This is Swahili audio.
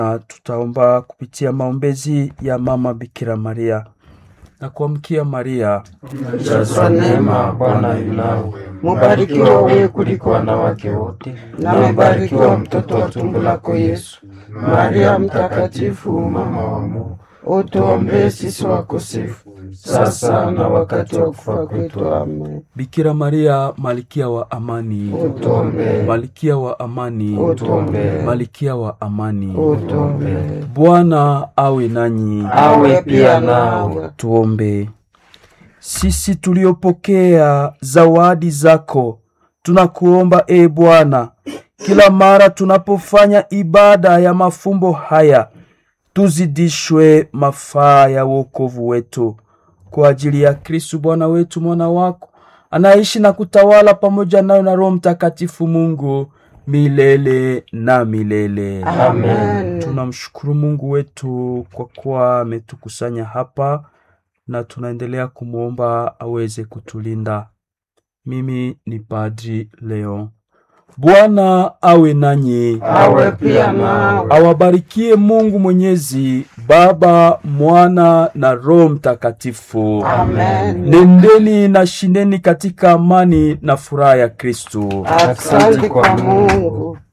Na tutaomba kupitia maombezi ya mama Bikira Maria na kuamkia Maria, Jazwa neema, Bwana yu nawe, mubarikiwa wewe kuliko wanawake wote, na mbarikiwa mtoto wa tumbo lako Yesu. Maria Mtakatifu, mama wa Mungu, utuombee sisi wakosefu, sasa na wakati wa kufa kwetu. Amen. Bikira Maria, malkia wa amani, Utuombee, malkia wa amani, utuombee, malkia wa amani. utuombee. Bwana awe nanyi. Awe pia nawe. Tuombe. Sisi tuliopokea zawadi zako, tunakuomba e Bwana, kila mara tunapofanya ibada ya mafumbo haya, tuzidishwe mafaa ya wokovu wetu kwa ajili ya Kristu Bwana wetu, mwana wako anaishi na kutawala pamoja nayo na Roho Mtakatifu Mungu milele na milele. Amen. Tunamshukuru Mungu wetu kwa kuwa ametukusanya hapa na tunaendelea kumwomba aweze kutulinda. Mimi ni Padri Leo. Bwana awe nanyi, Awe pia nawe. awabarikie Mungu Mwenyezi, Baba, Mwana na Roho Mtakatifu. Amen. Nendeni na shindeni katika amani na furaha ya Kristo. Asante kwa Mungu.